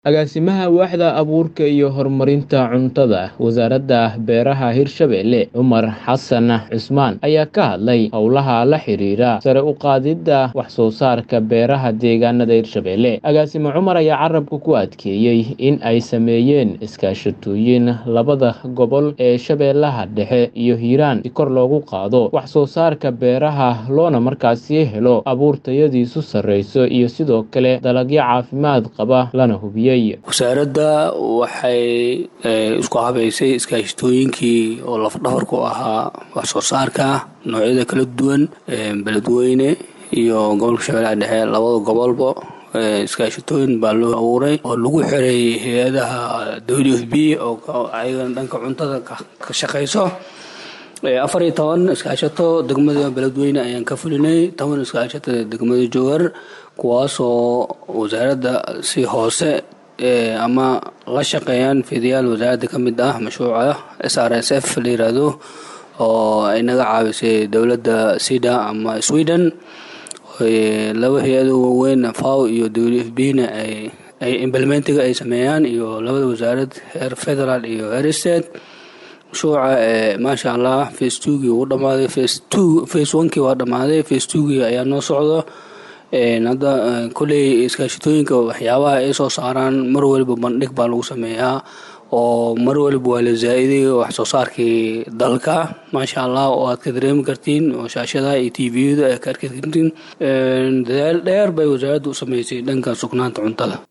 Agaasimaha Waaxda Abuurka iyo Horumarinta Cuntada Wasaaradda Beeraha Hirshabelle Cumar Xasan Cusmaan ayaa ka hadlay howlaha la xiriira sare u qaadida wax soo saarka beeraha deegaanada Hirshabelle. Agaasime Cumar ayaa carabka ku adkeeyey in ay sameeyeen iskaashatooyin labada gobol ee Shabeellaha Dhexe iyo Hiiraan si kor loogu qaado wax soo saarka beeraha loona markaasi helo abuur tayadiisu sarreyso iyo sidoo kale dalagyo caafimaad qaba lana hubiyo wasaaradda waxay isku habeysay iskaashatooyinkii oo lafdhabarku ahaa wax soo saarka noocyada kala duwan beledweyne iyo gobolka shabeellaha dhexe labada gobolba iskaashatooyin baa loo abuuray oo lagu xiray hay-adaha w f b oo ayagana dhanka cuntada ka shaqeyso afar iyo toban iskaashato degmada beledweyne ayaan ka fulinay toban iskaashato degmada jowhar kuwaasoo wasaaradda si hoose ama la shaqeeyaan fidayaal wasaaradda ka mid ah mashruuca s r s f la yiraahdo oo ay naga caawisay dowladda sida ama sweden laba hay-ado waaweyn faw iyo w f b na ay implementiga ay sameeyaan iyo labada wasaarad heer federal iyo heer state mashruuca maasha allah face twogii wuu dhamaaday face two face onekii waa dhamaaday face twogii ayaa noo socdo hadda kolley iskaashatooyinka waxyaabaha ay soo saaraan mar waliba bandhig baa lagu sameeyaa oo mar waliba waa la zaa-iday wax soo saarkii dalka maasha allah oo aad ka dareemi kartiin oo shaashadaha iyo t v-yada aad ka arki kartiin dadaal dheer bay wasaaradda u sameysay dhanka sugnaanta cuntada